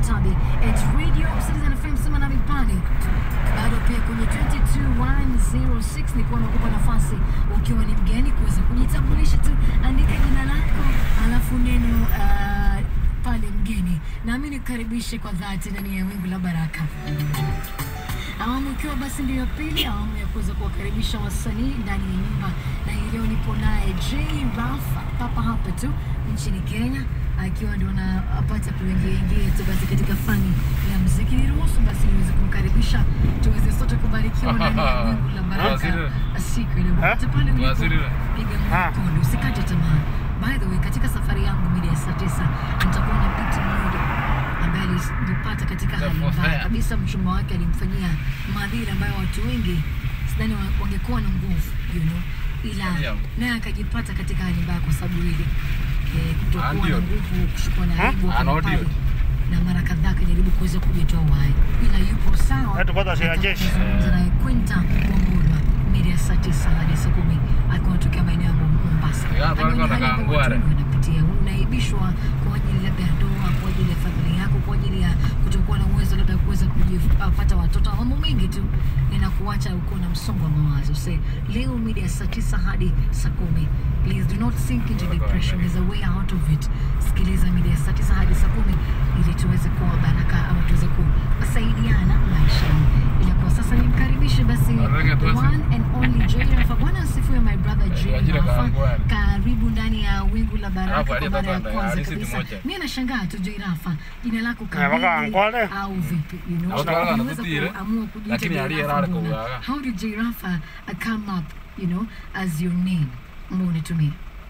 Mutabi at Radio Citizen FM sema nami pale bado pia kwenye 22106 nikuwa nakupa nafasi ukiwa ni mgeni kuweza kujitambulisha tu, andika jina lako alafu neno uh, pale mgeni, nami nikukaribishe kwa dhati ndani ya wingu la baraka awamu ikiwa basi ndio ya pili, awamu ya kuweza kuwakaribisha wasanii ndani ya nyumba, na hii leo nipo naye J Rafa papa hapa tu nchini Kenya, akiwa ndio anapata kuingia ingia tu basi katika fani ya muziki. Niruhusu basi niweze kumkaribisha tuweze sote kubarikiwa ndani ya wingu la baraka Tuwasiliwe. siku ile popote pale ulipo, Tuwasiliwe. piga Ah. mkono, usikate tamaa. By the way, katika safari yangu mida ya saa tisa nitakuwa na binti mmoja ambaye alijipata katika hali Therefore, mbaya fair. kabisa. Mchumba wake alimfanyia madhira ambayo watu wengi sidhani wa- wangekuwa na nguvu you know, ila Yeah. naye akajipata katika hali mbaya kwa sababu ile eh, kutokuwa na Andio. nguvu, kushukua na Ha? aibu akawa Andio. pale na mara kadhaa akajaribu kuweza kujitoa uhai, ila yupo sawa. Watu kwanza si ya jeshi. Akazungumza naye Quinta Wambura mida ya saa tisa hadi saa kumi alikuwa anatokea maeneo ya Mombasa. Ya, pale Anajua kwa hali ambayo Kangware. watu wengi wanapitia, unaibishwa kwa ajili labda ya ndoa, kwa ajili ya familia yako, kwa ajili ya kutokuwa na uwezo labda kuweza kupata watoto, mambo mengi tu inakuacha uko na msongo wa mawazo. Se leo mida ya saa tisa hadi saa kumi please do not sink into depression, there's a way out of it. Sikiliza mida ya saa tisa hadi saa kumi ili tuweze kuwa baraka ama tuweze kusaidiana maishani. Ila kwa sasa nimkaribishe basi Arege the tuweze. one and only Jay Rafa. Bwana asifiwe my brother Jay Wajira Rafa. Kangware. Karibu ndani ya wingu la baraka Alafu kwa aliye mara ya tata kwanza halisi kabisa. tumoja. Mimi nashangaa tu Jay Rafa, jina lako mpaka kamili Ankwale. au vipi? You know, Ankwale Unaweza anatutire, kuamua kujiita lakini Jay aliye Rafa rara mbona? kuuaga. How did Jay Rafa uh, come up, you know, as your name? Mbona unatumia?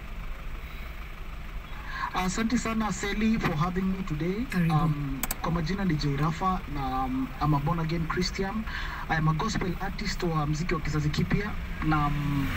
Asante sana Sally for having me today. Karibu. Um, kwa majina ni Jay Rafa na um, I'm a born again Christian. I am a gospel artist wa mziki wa kizazi kipya na um,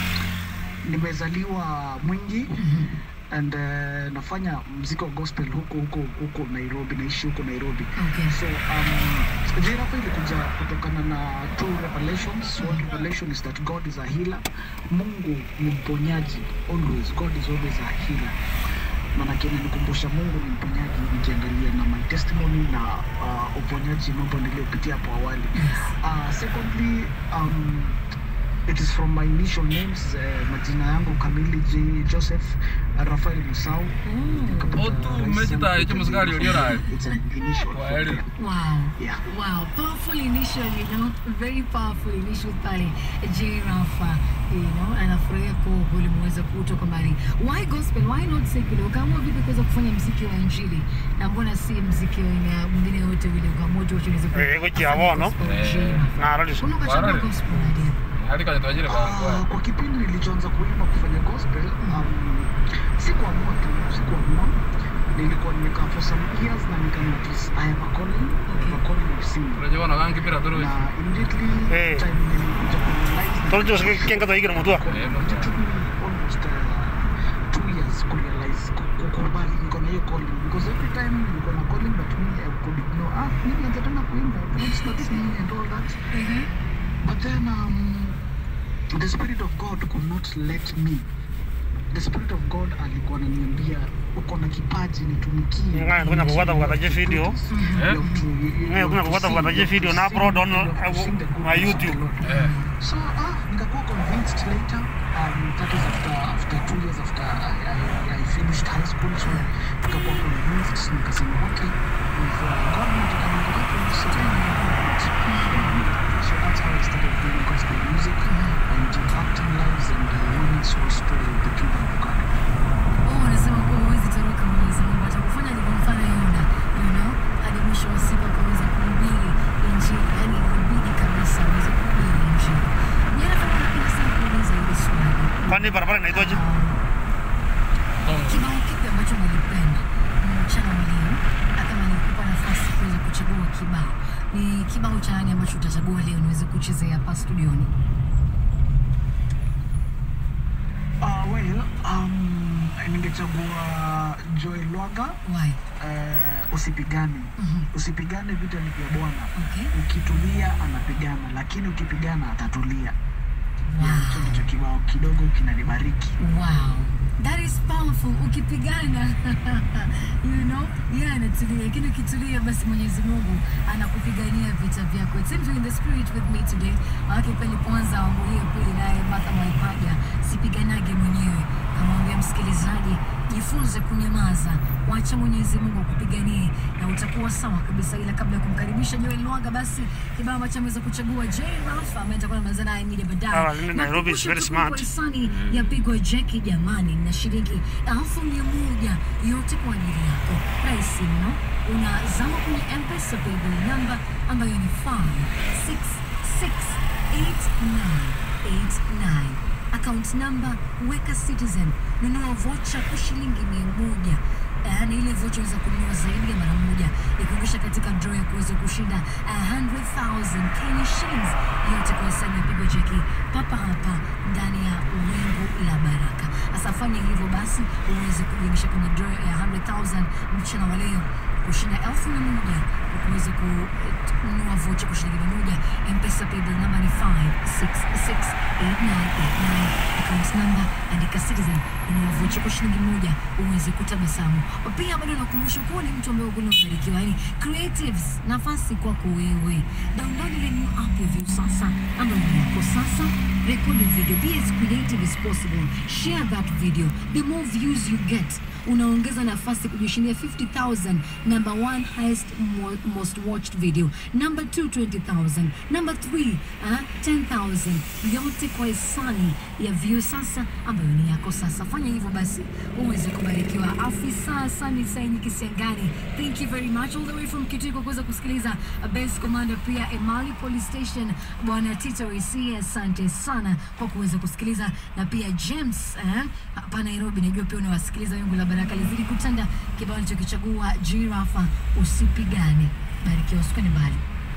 nimezaliwa Mwingi and uh, nafanya mziki wa gospel huko huko huko Nairobi, naishi huko Nairobi. Okay. So um, Jay Rafa ilikuja kutokana na two revelations. One revelation is that God is a healer. Mungu ni mponyaji always. God is always a healer manake inanikumbusha Mungu ni mponyaji, nikiangalia na my testimony na uh, uponyaji mambo niliyopitia hapo awali. Uh, secondly um, it is from my initial names uh, majina yangu kamili J Joseph uh, Rafael Musau Nikapata Otu, rais umejita yangu hicho msikali from uliona. there. It's an initial Kwa from heri. there. Wow. Yeah. Wow. Powerful initial, you know. Very powerful initial pale. J Rafa, you know, anafurahia kwa kweli mmeweza kutoka mbali. Why gospel? Why not secular? Ukaamua vipi kuweza kufanya mziki wa injili? Na mbona si mziki wa aina mwingine yote ile ukaamua tu uweze ku- Eh, kuchi ya bono. gospel wa J Eh. Rafa? Na radi. Mbona ukachagua Warare. gospel idea? Hadi kwenye tuajiri kwa Ah, Kangware. kwa kipindi nilichoanza kuimba kufanya gospel um, sikuamua tu sikuamua nilikuwa nimekaa for some years na nika notice I have a calling I have a calling of singing Unajua na wangi pira turu. na immediately Eh. time nilikuja kurealize Toljo kenga to igina mutua. Eh, no. it took me almost uh, two years kurealize ku- kukubali niko na hiyo calling because every time niko na calling but me I could ignore ah mimi nianza tena kuimba I don't start singing and all that But then um, the Spirit of God could not let me. The Spirit of God alikuwa ananiambia uko na kipaji nitumikie. Ngaya, kuna kufuata kufuata je video. Eh? Ngaya, kuna kufuata kufuata je video na upload on uh, my YouTube. Eh. So ah, nikakuwa convinced later. Um, that was after after two years after I, I, I finished high school. So nikakuwa convinced, nikasema okay, if uh, God nataka niendelee kunisaidia, So that's how I started doing gospel music and impacting lives and uh, winning souls to the kingdom of God. Oh, unasema kuwa huwezi toroka Mwenyezi Mungu atakufanya alivyomfanya Yona, you know, hadi mwisho wa siku akaweza kuhubiri injili, yani ilibidi kabisa aweze kuhubiri injili. Jana kama napenda sana kuuliza hili swali. Kwani barabara inaitwaje? Um, kibao kipi ambacho nilipenda mchana wa leo, na kama nikupa nafasi kuweza kuchagua kibao, ni kibao cha nani ambacho utachagua leo niweze kuchezea hapa studioni? Uh, well, um, ningechagua Joel Lwaga Why? uh, usipigane. Mhm. Usipigane, vita ni vya Bwana. Okay. Ukitulia anapigana, lakini ukipigana atatulia. Wow. Hicho ndicho kibao kidogo kinanibariki. Wow. That is powerful. Ukipigana, you know, yeye anatulia, lakini ukitulia basi Mwenyezi Mungu anakupigania vita vyako. It seems you're in the spirit with me today. Maana pale nilipoanza awamu hiyo pili naye Martha Mwaipaja sipiganage mwenyewe. Kamwambia msikilizaji, jifunze kunyamaza, wacha Mwenyezi Mungu akupiganie na utakuwa sawa kabisa. Ila kabla ya kumkaribisha Joel Lwaga, basi kibao ambacho ameweza kuchagua J Rafa ambaye nitakuwa namaliza naye media baadaye. Ah, Nairobi is Nakukumbusha very tu smart. kwa hisani ya Pigwa Jeki jamani, na shilingi elfu mia moja yote kwa ajili yako. Rahisi mno, unazama kwenye M-Pesa paybill number ambayo ni 5668989 account number weka Citizen, nunua vocha kwa shilingi mia moja yaani ile vocha unaweza kununua zaidi ya mara moja, ikuonyesha katika draw ya kuweza kushinda 100,000 Kenya shillings yote kwa hisani ya Pigwa Jeki papa hapa ndani ya wingu la baraka. Sasa fanya hivyo basi uweze kujiingisha kwenye draw ya 100,000 mchana wa leo kushinda elfu mia moja kwa kuweza kununua vocha kwa shilingi mia moja. M-Pesa paybill namba ni 5668989 account number andika Citizen, nunua vocha kwa shilingi moja uweze kutabasamu. Pia bado nakumbusha kuwa ni mtu ambaye uko unabarikiwa, yani creatives, nafasi kwako wewe. Download ile new app ya View sasa ambayo ni yako sasa. Record a video, be as creative as possible. Share that video. The more views you get, unaongeza nafasi kujishindia 50,000 number one highest mo most watched video number two 20,000 number three uh, 10,000 yote kwa hisani ya view sasa ambayo ni yako sasa fanya hivyo basi uweze kubarikiwa afisa sani saini kisiangani thank you very much all the way from kitui kwa kuweza kusikiliza base commander pia emali police station bwana tito rc asante sana kwa kuweza kusikiliza na pia james eh, hapa nairobi najua pia unawasikiliza wingu la baraka lizidi kutanda kibao alichokichagua jirafa usipigane barikiwa usikani mbali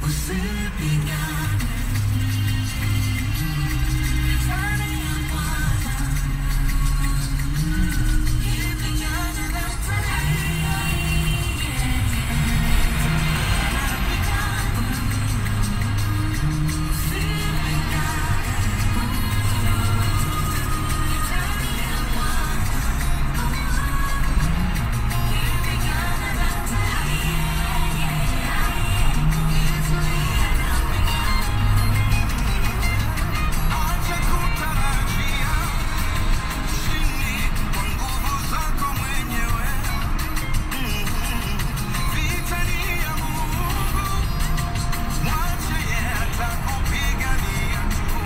Acha kutarajia ushindi kwa nguvu zako mwenyewe. Vita ni ya Mungu, mwache yeye atakupigania tu.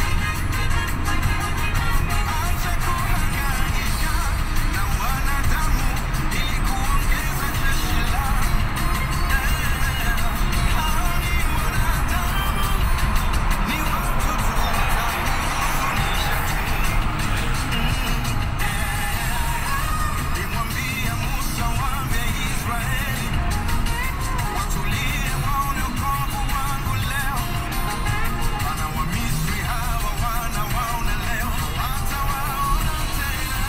Acha kuhangaika na wanadamu ili kuongeza jeshi lako. Hao ni wanadamu, ni watu tu Nimwambia Musa waambie Israeli watulie waone wokovu wangu leo. Wana wa Misri hawa wana waona leo, hawatawaona tena.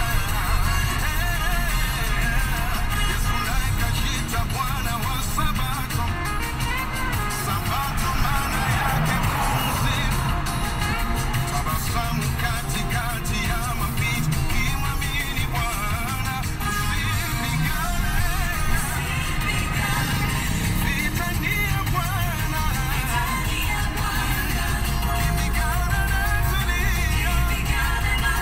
Yesu naye kajiita Bwana wa Sabato. Sabato maana yake pumziko. Tabasamu katikati ya mapito, kimwamini Bwana, usipigane. Vita ni ya Bwana, kipigana na tulia, tulia na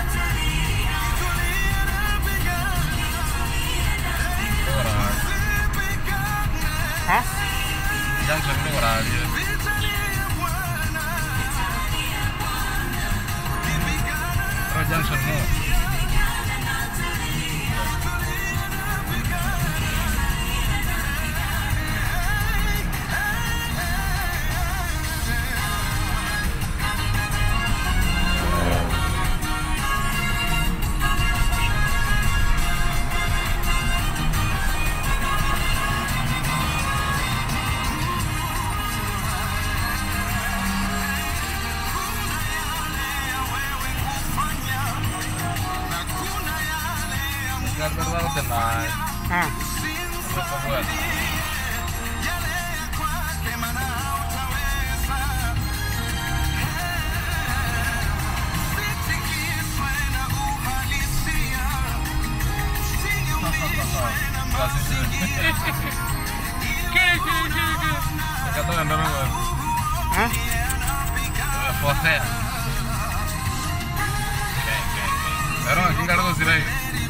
pigana, usipigane. Ha? Junction ni wararia. Vita ni ya Bwana, kipigana Pero junction mo. Ingat ko lang tonight. Ah. Ano pa mo yan? Asisi. Kata ndo ndo. Hah? Forcea. Pero kinga ndo sirai.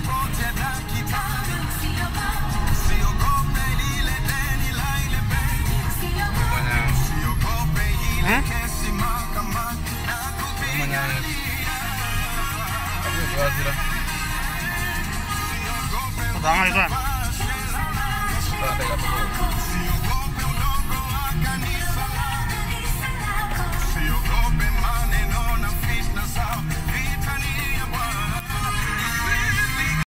Manya Hah? manya. Aku dua sira. Udah nggak itu? Kita ada kata.